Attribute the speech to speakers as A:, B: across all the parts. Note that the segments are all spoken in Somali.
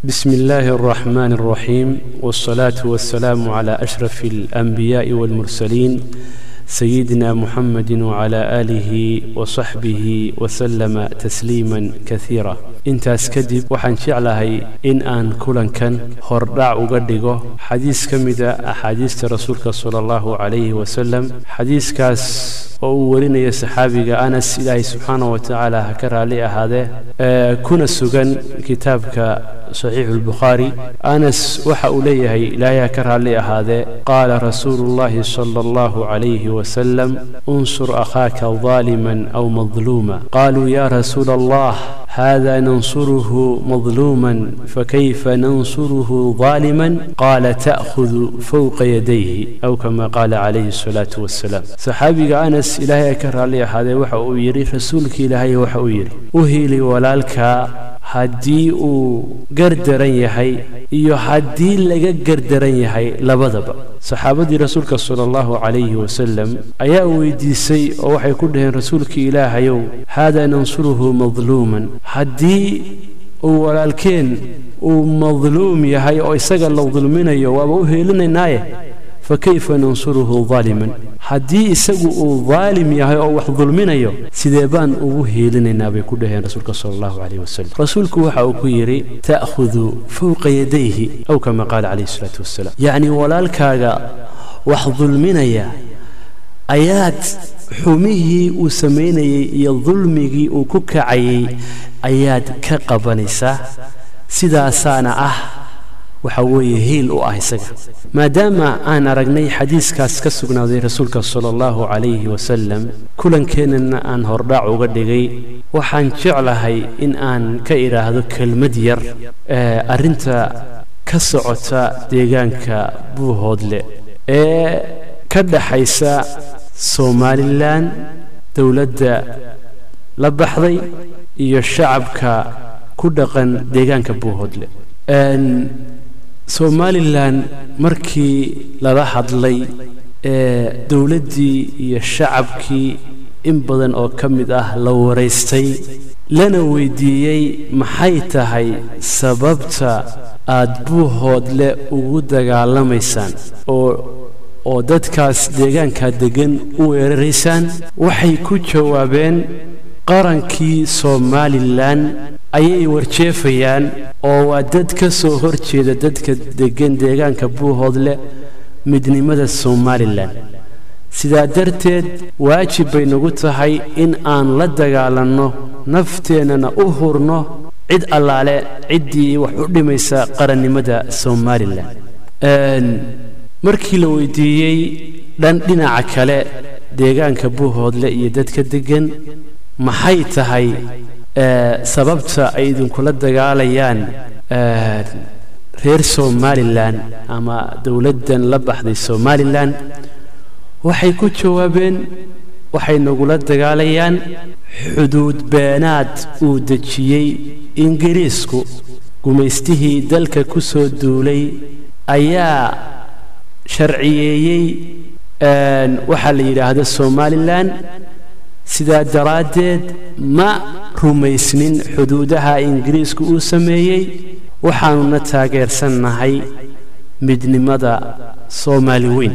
A: بسم الله الرحمن الرحيم والصلاة والسلام على أشرف الأنبياء والمرسلين سيدنا محمد وعلى آله وصحبه وسلم تسليما كثيرا intaas kadib waxaan jeclahay in aan kulankan hordhac uga dhigo xadiis ka mida axaadiista rasuulka sala allahu calayhi wasalam xadiiskaas oo uu warinaya saxaabiga anas ilaahay subxaana wa tacaala ha ka raalli ahaadee kuna sugan kitaabka saxiixu lbukhaari anas waxa uu leeyahay ilaahay ha ka raalli ahaadee qaala rasuulu llahi sala allahu calayhi wasalam unsur akhaaka daaliman aw madluuma qaluu ya rasuula allah هذا ننصره مظلوما فكيف ننصره ظالما قال تأخذ فوق يديه أو كما قال عليه الصلاة والسلام صحابي أنس إلهي أكرر عليه هذا وحا يري رسولك إلهي وحا يري أهيلي ولالك haddii uu gardaran yahay iyo haddii laga gardaran yahay labadaba saxaabadii rasuulka sala allahu calayhi wasalam ayaa weydiisay oo waxay ku dhaheen rasuulkii ilaahayow haadaa nansuruhu madluuman haddii uu walaalkeen uu madluum yahay oo isaga la dulminayo waaba u heelinaynaaye fakayfa nansuruhu daaliman haddii isagu uu daalim yahay oo wax dulminayo sidee baan ugu heelinaynaa bay ku dhaheen rasuulka sala allahu calayh wasalam rasuulku waxa uu ku yidhi ta'khudu fowqa yadayhi aw kama qaala calayhi salaatu wasalaam yacni walaalkaaga wax dulminaya ayaad xumihii uu samaynayey iyo dulmigii uu ku kacayey ayaad ka qabanaysaa sidaasaana ah waxa weeye hiil u ah isaga maadaama aan aragnay xadiiskaas ka sugnaaday rasuulka sala allahu calayhi wasalam kulankeenana aan hordhaac uga dhigay waxaan jeclahay in aan ka idhaahdo kelmad yar ee arrinta ka socota deegaanka buuhoodle ee ka dhaxaysa somalilan dowladda la baxday iyo shacabka ku dhaqan deegaanka buuhoodle somalilan markii lala hadlay ee dowladdii iyo shacabkii in badan oo ka mid ah la waraystay lana weydiiyey maxay tahay sababta aad buuhoodle ugu dagaalamaysaan oo oo dadkaas deegaankaa deggan u weeraraysaan waxay ku jawaabeen qarankii somalilan ayay warjeefayaan oo waa dad ka soo hor jeeda dadka deggan deegaanka buuhoodle midnimada somalilan sidaa darteed waajib bay nagu tahay in aan la dagaalanno nafteennana u hurno cid allaale ciddii wax u dhimaysa qarannimada somalilan markii la weydiiyey dhan dhinaca kale deegaanka buuhoodle iyo dadka deggan maxay tahay sababta ay idinkula dagaalayaan reer somalilan ama dowladdan la baxday somalilan waxay ku jawaabeen waxay nagula dagaalayaan xuduud beenaad uu dejiyey ingiriisku gumaystihii dalka ku soo duulay ayaa sharciyeeyey waxaa la yidhaahda somalilan sidaa daraaddeed ma rumaysnin xuduudaha ingiriisku uu sameeyey waxaanuna taageersannahay midnimada soomaali weyn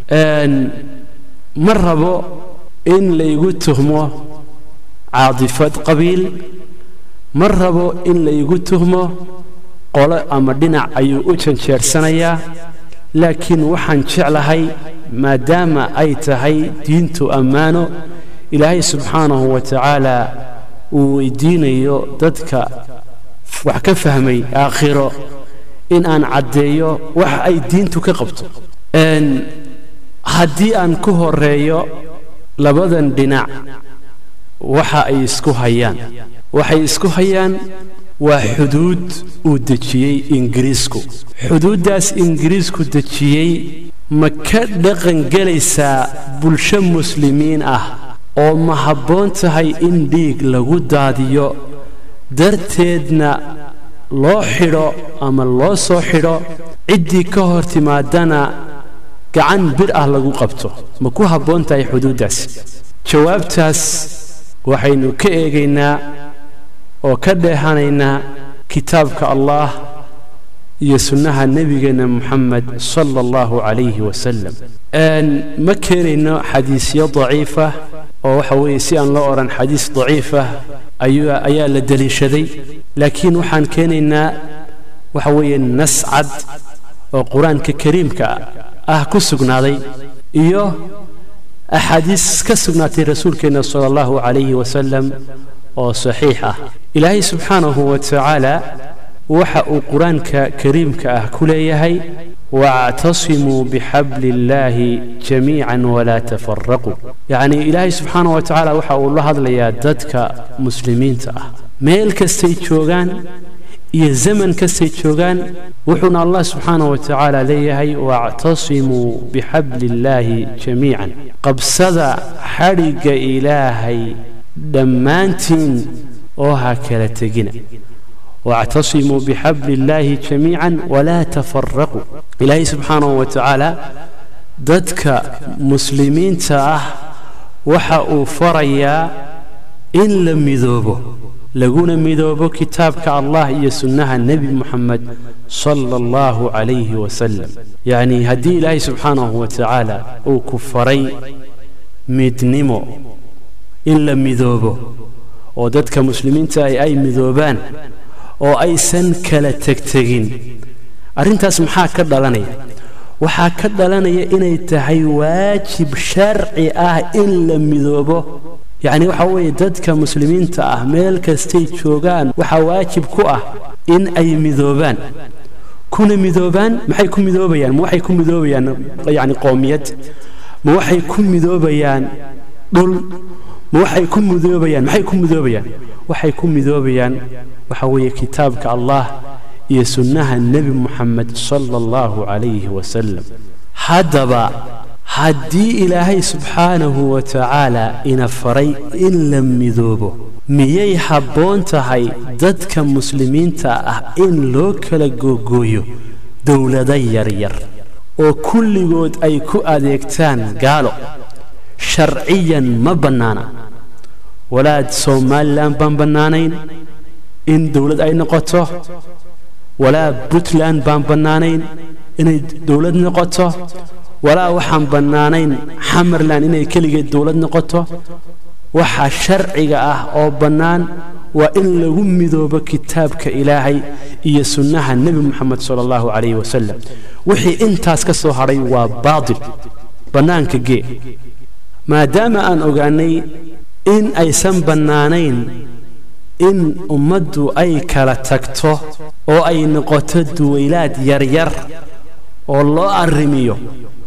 A: ma rabo in laygu tuhmo caadifad qabiil ma rabo in laygu tuhmo qolo ama dhinac ayuu u janjeersanayaa laakiin waxaan jeclahay maadaama ay tahay diintu ammaano ilaahay subxaanahu wa tacaala uu weydiinayo dadka wax ka fahmay aakhiro in aan caddeeyo wax ay diintu ka qabto haddii aan ku horeeyo labadan dhinac waxa ay isku hayaan waxay isku hayaan waa xuduud uu dejiyey ingiriisku xuduuddaas ingiriisku dejiyey ma ka dhaqan gelaysaa bulsho muslimiin ah oo ma habboon tahay in dhiig lagu daadiyo darteedna loo xidho ama loo soo xidho ciddii ka hor timaadana gacan bir ah lagu qabto ma ku habboon tahay xuduuddaas jawaabtaas waxaynu ka eegaynaa oo ka dheehanaynaa kitaabka allah iyo sunnaha nebigeenna moxamed sala allahu calayhi wasalam ma keenayno xadiisyo daciifa oo waxa weeye si aan loo odhan xadiis daciifah ayaa la deliishaday laakiin waxaan keenaynaa waxa weeye nas cad oo qur-aanka kariimka ah ku sugnaaday iyo axaadiis ka sugnaatay rasuulkeenna sala allahu calayhi wasalam oo saxiix ah ilaahay subxaanahu wa tacaala waxa uu qur-aanka kariimka ah ku leeyahay waactasimuu bixabli illaahi jamiican walaa tafaraquu yacnii ilaahay subxaanah wa tacaala waxa uu la hadlayaa dadka muslimiinta ah meel kastay joogaan iyo zaman kastay joogaan wuxuuna allah subxaanah wa tacaala leeyahay waactasimuu bixabli illaahi jamiican qabsada xadhigga ilaahay dhammaantiin oo ha kala tegina واعتصموا بحبل الله جميعا ولا تفرقوا إلهي سبحانه وتعالى ضدك مسلمين تاه وحا فريا إن لم يذوبوا لقونا مذوبوا كتابك الله يسنها النبي محمد صلى الله عليه وسلم يعني هدي إلهي سبحانه وتعالى وكفري مدنمو إن لم يذوبوا وددك مسلمين تاه أي مذوبان oo aysan kala tegtegin arrintaas maxaa ka dhalanaya waxaa ka dhalanaya inay tahay waajib sharci ah in la midoobo yacni waxa weeye dadka muslimiinta ah meel kastay joogaan waxaa waajib ku ah in ay midoobaan kuna midoobaan maxay ku midoobayaan ma waxay ku midoobayaan yacni qoomiyad ma waxay ku midoobayaan dhul ma waxay ku midoobayaan maxay ku midoobayaan waxay ku midoobayaan waxa weeye kitaabka allah iyo sunnaha nebi moxamed sala allahu calayhi wasalam haddaba haddii ilaahay subxaanahu wa tacaala ina faray in la midoobo miyay habboon tahay dadka muslimiinta ah in loo kala googooyo dowlado yaryar oo kulligood ay ku adeegtaan gaalo sharciyan ma bannaana walaad somalilan baan bannaanayn in dowlad ay noqoto walaa puntland baan bannaanayn inay dowlad noqoto walaa waxaan bannaanayn xamerland inay keligeed dowlad noqoto waxa sharciga ah oo bannaan waa in lagu midoobo kitaabka ilaahay iyo sunnaha nebi moxamed sala allahu calayhi wasalam wixii intaas ka soo hadhay waa baatil bannaanka gee maadaama aan ogaanay in aysan bannaanayn in ummaddu ay kala tagto oo ay noqoto duwaylaad yaryar oo loo arrimiyo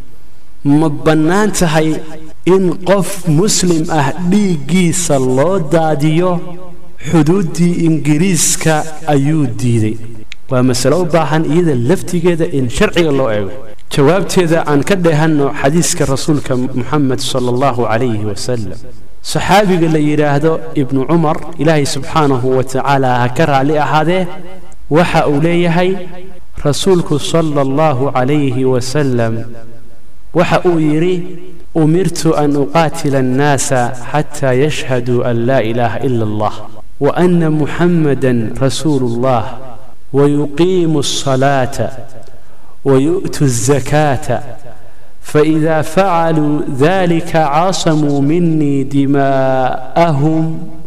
A: ma bannaan tahay in qof muslim ah dhiiggiisa loo daadiyo xuduuddii ingiriiska ayuu diiday waa masalo u baahan iyada laftigeeda in sharciga loo eego jawaabteeda aan ka dheehanno xadiiska rasuulka moxamed sala allahu calayhi wasalam saxaabiga la yidhaahdo ibnu cumar ilaahay subxaanahu wa tacaala ha ka raalli ahaadee waxa uu leeyahay rasuulku sala allahu calayhi wasalam waxa uu yidhi umirtu an uqaatila annaasa xataa yashhaduu an laa ilaaha ila allah wa ana muxammadan rasuulu allah wayuqiimu alsalaata ويؤتوا الزكاة فإذا فعلوا ذلك عاصموا مني دماءهم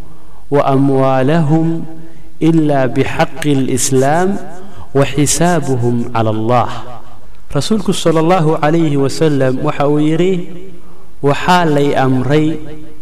A: وأموالهم إلا بحق الإسلام وحسابهم على الله رسولك صلى الله عليه وسلم وحويري وحالي أمري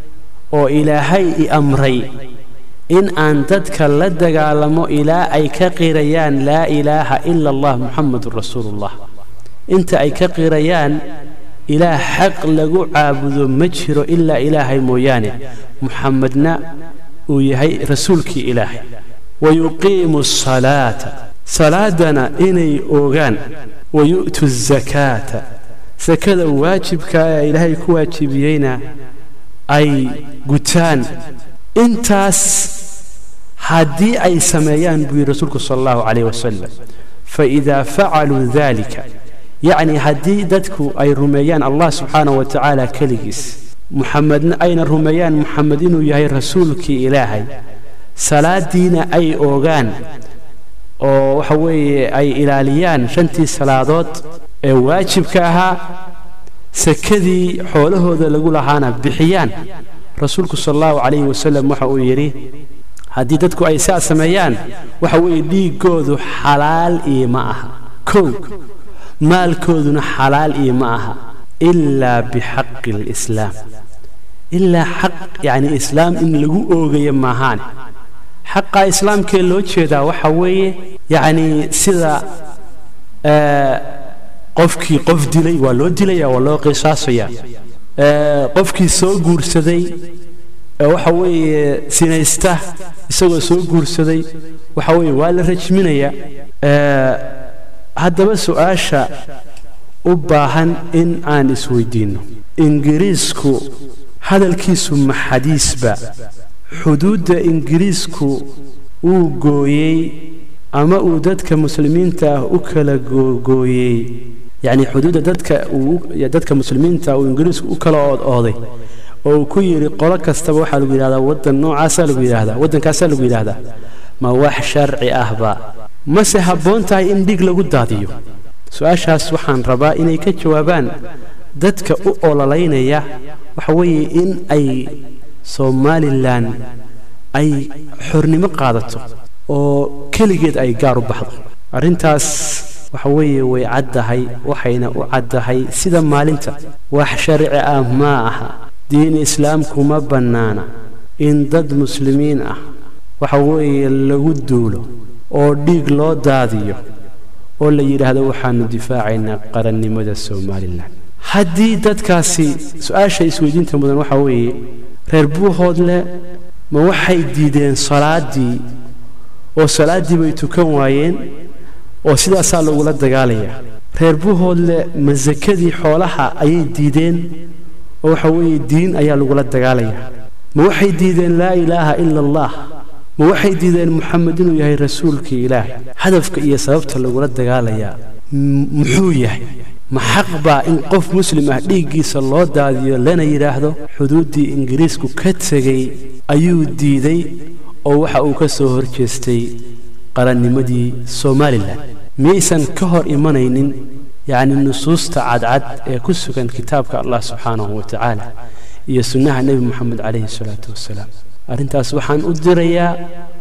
A: وإلهي أمري in aan dadka la dagaalamo ilaa ay ka qirayaan laa ilaaha ila allah muxamedun rasuulullah inta ay ka qirayaan ilaah xaq lagu caabudo ma jiro ilaa ilaahay mooyaane muxamedna uu yahay rasuulkii ilaahay wayuqiimu asalaata salaadana inay oogaan wayu'tu azakaata sakada waajibka ee ilaahay ku waajibiyeyna ay gutaan intaas haddii ay sameeyaan buu yidhi rasuulku sala allahu calayh wasalam faidaa facaluu dalika yacni haddii dadku ay rumeeyaan allah subxaanahu wa tacaala keligiis muxamedna ayna rumeeyaan muxamed inuu yahay rasuulkii ilaahay salaadiina ay oogaan oo waxa weeye ay ilaaliyaan shantii salaadood ee waajibka ahaa sakadii xoolahooda lagu lahaana bixiyaan rasuulku sal allahu calayhi wasalam waxa uu yidhi haddii dadku ay saa sameeyaan waxa weeye dhiiggoodu xalaal iyo ma aha kow maalkooduna xalaal iyo ma aha ilaa bixaqi alislaam ilaa xaq yacni islaam in lagu oogayo maahaane xaqa islaamkee loo jeedaa waxa weeye yacni sida qofkii qof dilay waa loo dilaya waa loo qisaasaya qofkii soo guursaday waxa weeye sinaysta isagoo soo guursaday waxa weeye waa la rajminaya haddaba su-aasha u baahan in aan isweydiinno ingiriisku hadalkiisu ma xadiisba xuduudda ingiriisku uu gooyey ama uu dadka muslimiinta ah u kala googooyey yacni xuduudda dadka uu dadka muslimiinta uu ingiriisku u kala ood ooday oo uu ku yidhi qolo kastaba waxaa lagu yidhahdaa waddan noocaasaa lagu yidhahdaa waddankaasaa lagu yidhahdaa ma wax sharci ahba mase habboon tahay in dhig lagu daadiyo su-aashaas waxaan rabaa inay ka jawaabaan dadka u ololaynaya waxa weeye in ay somalilan ay xornimo qaadato oo keligeed ay gaar u baxdo arrintaas waxa weeye way caddahay waxayna u caddahay sida maalinta wax sharci ah maa aha diin islaamku ma bannaana in dad muslimiin ah waxa weeye lagu duulo oo dhiig loo daadiyo oo la yidhaahdo waxaanu difaacaynaa qarannimada somalilan haddii dadkaasi su-aasha isweydiinta mudan waxaa weeye reer buuhoodle ma waxay diideen salaaddii oo salaaddii bay tukan waayeen oo sidaasaa lagula dagaalayaa reer buuhoodle ma sakadii xoolaha ayay diideen oo waxa weeye diin ayaa lagula dagaalayaa ma waxay diideen laa ilaaha ila allah ma waxay diideen moxamed inuu yahay rasuulkii ilaahay hadafka iyo sababta lagula dagaalayaa muxuu yahay ma xaq baa in qof muslim ah dhiiggiisa loo daadiyo lana yidhaahdo xuduuddii ingiriisku ka tegey ayuu diiday oo waxa uu ka soo hor jeestay qarannimadii somalilan miyaysan ka hor imanaynin yacni nusuusta cadcad ee ku sugan kitaabka allah subxaanahu wa tacaala iyo sunnaha nebi moxamed calayhi salaatu wasalaam arrintaas waxaan u dirayaa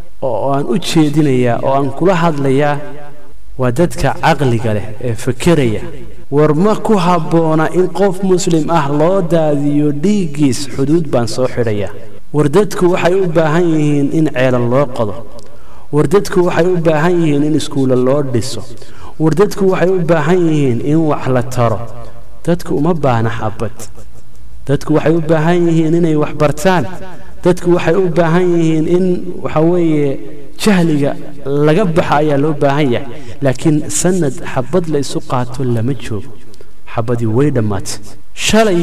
A: oo aan u jeedinayaa oo aan kula hadlayaa waa dadka caqliga leh ee fekeraya war ma ku habboona in qof muslim ah loo daadiyo dhiiggiis xuduud baan soo xidhayaa war dadku waxay u baahan yihiin in ceelan loo qodo war dadku waxay u baahan yihiin in iskuulla loo dhiso war dadku waxay u baahan yihiin in wax la taro dadku uma baahna xabad dadku waxay u baahan yihiin inay wax bartaan dadku waxay u baahan yihiin in waxa weeye jahliga laga baxa ayaa loo baahan yahay laakiin sanad xabad la isu qaato lama joogo xabadii way dhammaatay shalay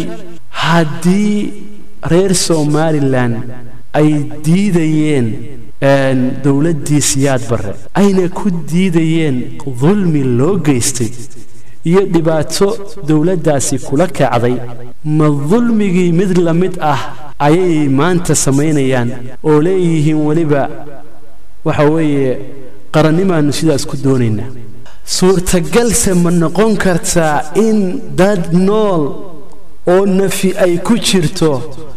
A: haddii reer somalilan ay diidayeen dowladdii siyaad barre ayna ku diidayeen dulmi loo geystay iyo dhibaato dowladdaasi kula kacday ma dulmigii mid la mid ah ayay maanta samaynayaan oo leeyihiin weliba waxa weeye qarannimaannu sidaas ku doonaynaa suurtagalse ma noqon kartaa in dad nool oo nafi ay ku jirto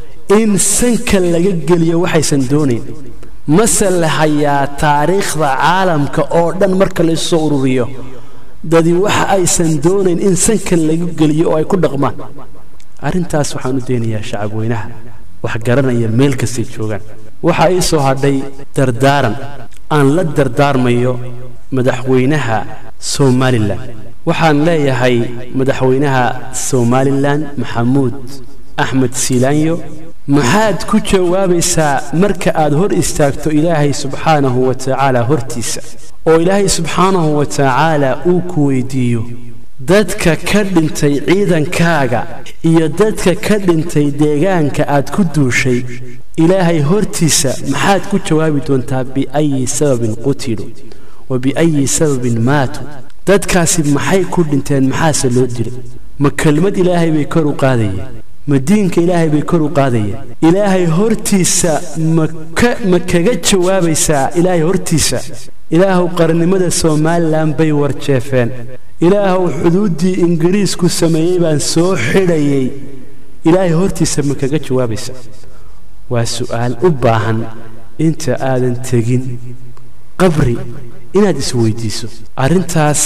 A: in sanka laga geliyo waxaysan doonayn mase la hayaa taariikhda caalamka oo dhan marka la isu soo ururiyo dadi waxa aysan doonayn in sanka laga geliyo oo ay ku dhaqmaan arrintaas waxaan u daynayaa shacab weynaha wax garanaya meel kastay joogaan waxaa ii soo hadhay dardaaran aan la dardaarmayo madaxweynaha somalilan waxaan leeyahay madaxweynaha somalilan maxamuud axmed siilaanyo maxaad ku jawaabaysaa marka aad hor istaagto ilaahay subxaanahu wa tacaala hortiisa oo ilaahay subxaanahu wa tacaala uu ku weydiiyo dadka ka dhintay ciidankaaga iyo dadka ka dhintay deegaanka aad ku duushay ilaahay hortiisa maxaad ku jawaabi doontaa biayi sababin qutiluu wa biayi sababin maatuu dadkaasi maxay ku dhinteen maxaase loo dilay ma kelmad ilaahay bay kor u qaadayeen ma diinka ilaahay bay kor u qaadayeen ilaahay hortiisa ma kaga jawaabaysaa ilaahay hortiisa ilaahuw qarnimada somalilan bay warjeefeen ilaahuw xuduuddii ingiriisku sameeyey baan soo xidhayay ilaahay hortiisa ma kaga jawaabaysa waa su'aal u baahan inta aadan tegin qabri inaad isweydiiso arrintaas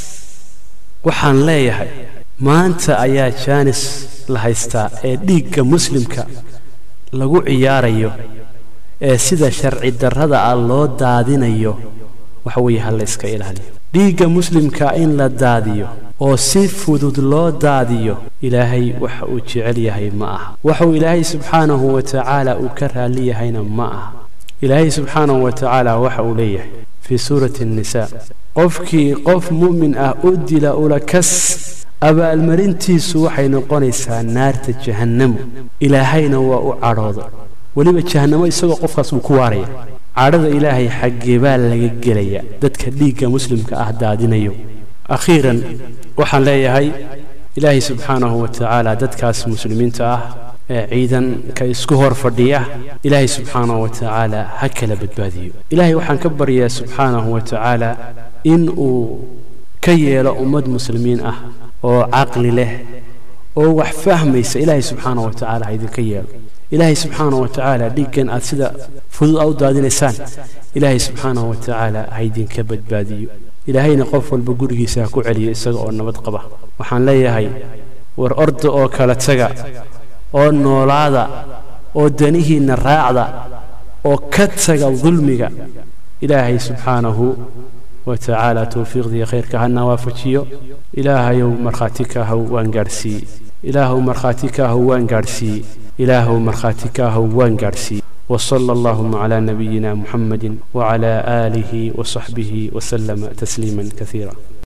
A: waxaan leeyahay maanta ayaa jaanis la haystaa ee dhiigga muslimka lagu ciyaarayo ee sida sharci darrada ah loo daadinayo waxa weeye ha la yska ilaaliyo dhiigga muslimka in la daadiyo oo si fudud loo daadiyo ilaahay waxa uu jecel yahay ma aha waxuu ilaahay subxaanahu wa tacaala uu ka raalli yahayna ma aha ilaahay subxaanahu wa tacaala waxa uu leeyahay fii suurati annisaa qofkii qof mu'min ah u dila ulakas abaalmarintiisu waxay noqonaysaa naarta jahannamu ilaahayna waa u cadhooda weliba jahannamo isagoo qofkaas uu ku waaraya cadhada ilaahay xaggee baa laga gelaya dadka dhiigga muslimka ah daadinayo akhiiran waxaan leeyahay ilaahay subxaanahu wa tacaala dadkaas muslimiinta ah ee ciidanka isku hor fadhiya ilaahay subxaanahu wa tacaala ha kala badbaadiyo ilaahay waxaan ka baryaa subxaanahu wa tacaala in uu ka yeelo ummad muslimiin ah oo caqli leh oo wax fahmaysa ilaahay subxaanahu wa tacaala ha idinka yeelo ilaahay subxaanahu wa tacaala dhiiggan aad sida fudud a u daadinaysaan ilaahay subxaanahu wa tacaala ha idinka badbaadiyo ilaahayna qof walba gurigiisa ha ku celiyo isaga oo nabad qaba waxaan leeyahay war orda oo kala taga oo noolaada oo danihiinna raacda oo ka taga dulmiga ilaahay subxaanahu wa tacaala towfiiqdiiyo khayrka hana waafajiyo ilaahayow markhaati kaahow waan gaadhsiiyey ilaahow markhaati kaahow waan gaadhsiiyey ilaahow markhaati kaahow waan gaadhsiiyey وصلى اللهم على نبينا محمد وعلى آله وصحبه وسلم تسليما كثيرا